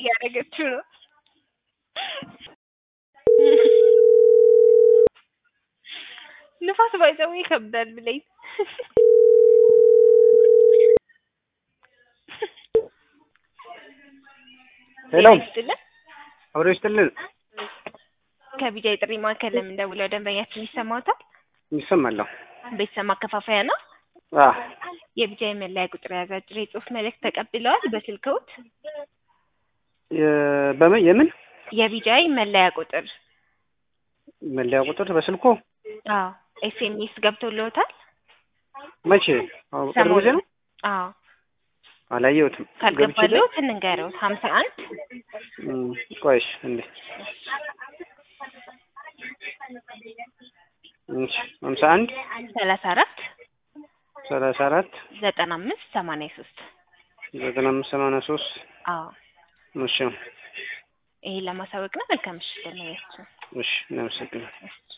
እያደረገችው ነው። ንፋስ ባይዘው ይከብዳል ብለኝ ሄሎ ይስጥልን አብሮ ይስጥልን። ከቢጃ የጥሪ ማዕከል ለምን ደውለው ደንበኛችን ይሰማዎታል? ይሰማለሁ። ቤተሰብ ማከፋፈያ ነው። አዎ የቢጃ የመለያ ቁጥር የያዘ አጭር የጽሁፍ መልእክት ተቀብለዋል በስልክዎት? የ- በምን የምን የቢጃይ መለያ ቁጥር መለያ ቁጥር በስልኩ አዎ ኤስኤምኤስ ገብቶልዎታል? መቼ? አዎ ቅርብ ጊዜ ነው። አዎ አላየሁትም። ገብቼ ካልገባልዎት እንንገረው ሀምሳ አንድ እም፣ ቆይሽ እንዴ እሺ ሀምሳ አንድ ሰላሳ አራት ሰላሳ አራት ዘጠና አምስት ሰማንያ ሶስት ዘጠና አምስት ሰማንያ ሶስት አዎ እሺ ይሄን ለማሳወቅ ነው። መልካም ምሽት ደህና ያችሁ። እሺ እናመሰግናለን።